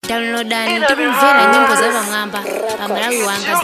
downloadani ndi kumvera nyimbo za pamwamba pa malawi wanga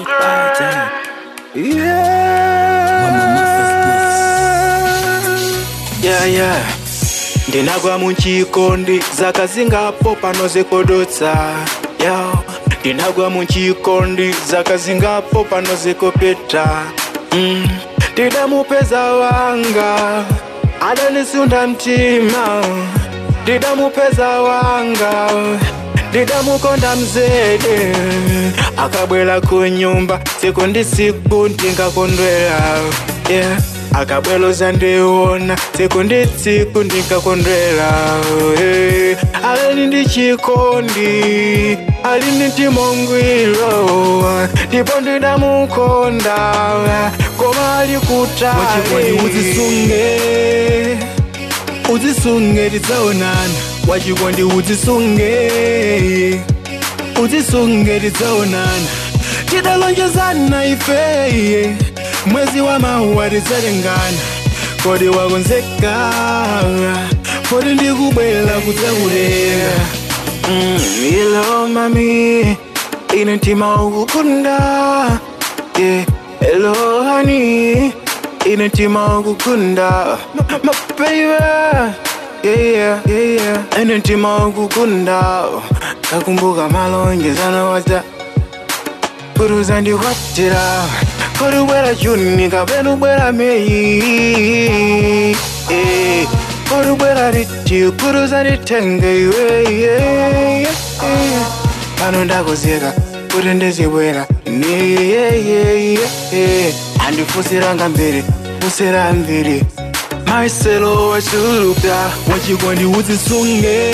yeah, yeah. ndinagwa munchikondi zakazingapo pano zikodotsa yeah. ndinagwa munchikondi zakazingapo pano zikopeta mm. ndidamupeza wanga adanisunda mtima ndidamupeza wanga ndidamukonda mzede akabwela kunyumba siku ndi siku ndingakondwela yeah. akabweloza ndiwona siku ndi tsiku ndingakondwela hey. alini ndi chikondi alini ndi mongwilo ndipo ndidamukonda koma ali kutali uzisunge uzisunge tidzaonana wachikondi uzisunge uzisunge tidzaonana tidalonjezana ifeye mwezi wa mawa tidzalengana kodi wakonzeka kodi ndikubwera kudzakutenga mm, ilo mami ine mtima ukukunda yeah. hello honey ine mtima ukukunda my baby yeah, yeah, yeah, yeah. ine mtima ukukunda kakumbuka malonjezano waza kuruza ndikwatira korubwera juni kapenubwera meyi eh, korubwera riti kuruza nditenge iwe yeah, yeah, yeah. pano ndakozeka kuti ndizibwera niyeyeyeye andifusiranga mbiri fusira mbiri maiselo wachuluka wachikondi uzisunge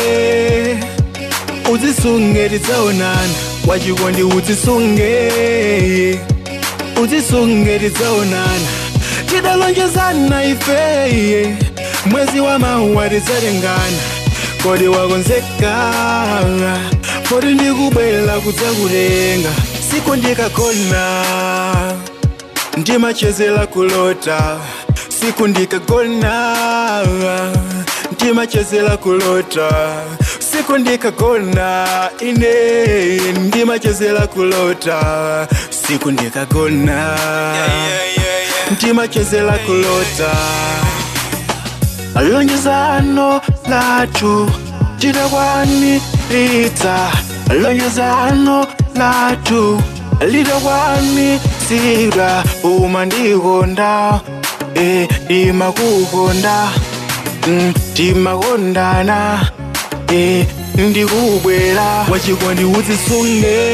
uzisunge tidzaonana wachikondi uzisunge uzisunge tidzaonana tidalonjezana ifeye mwezi wa mawa tidzalengana kodi wakonzeka kodi ndikubwera kudzakutenga siku ndikagona ndimachezera kulota siku ndikagona ndimachezera kulota siku ndikagona ine ndimachezera kulota siku ndikagona ndimachezera kulota lonjezano lathu lidakwaniritsa lonjezano lathu lidakwanitsidwa uma ndikonda eh, ndimakukonda mm, timakondana eh, ndikubwera wachikondi uzisunge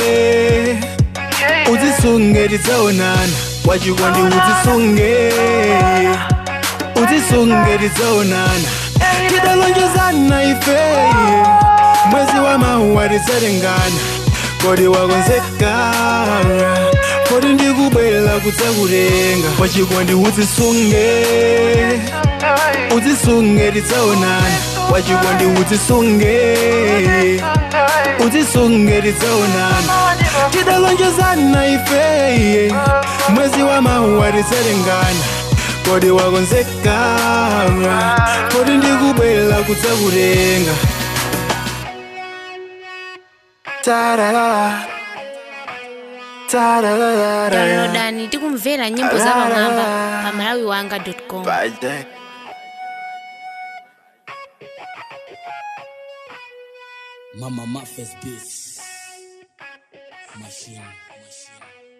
uzisunge tidzaonana wachikondi uzisunge uzisunge tidzaonana tidalonjezana ifeye mwezi wa mawa tidzalengana kodi wakonzeka kodi ndikubwera kudzakutenga wachikondi uzisunge uzisunge tidzaonana wachikondi uzisunge uzisunge tidzaonana tidalonjezana ifeye mwezi wa mawa tidzalengana kodi wakonzeka kodi ndikubwera kudzakutenga tarara tarara downloadani ndi kumvera nyimbo za pamwamba pa malawi wanga com Bye. Mama Maffes Beats. Machine, machine.